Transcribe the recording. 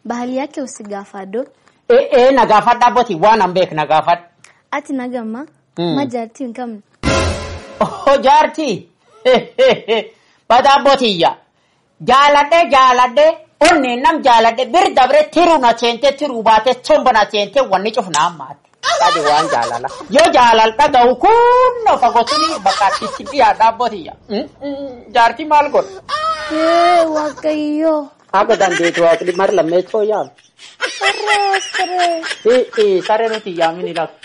bahali yake usigaafadho Ee ee na gaafadha abbootii waan an beek na gaafadha. ati nagamma Mm. ma jaartii hin qabne Oh jaartii bada abbootiiyya jaaladhe jaaladhe onneen nam jaaladhe bir dabre tiruu na seente tiruu baate somba na seente wanni cufna ammaatti. Adi waan jaalala. Yoo jaalal dhaga'u kunno fagotini bakka itti dhiyaadha abbootiiyya. Mm, mm, Jaartii maal godha? Ee, waaqayyo Haga dandeetu waaqni mar lammeessoo yaam. saree saree Ee ee saree nuti yaamin ilaala.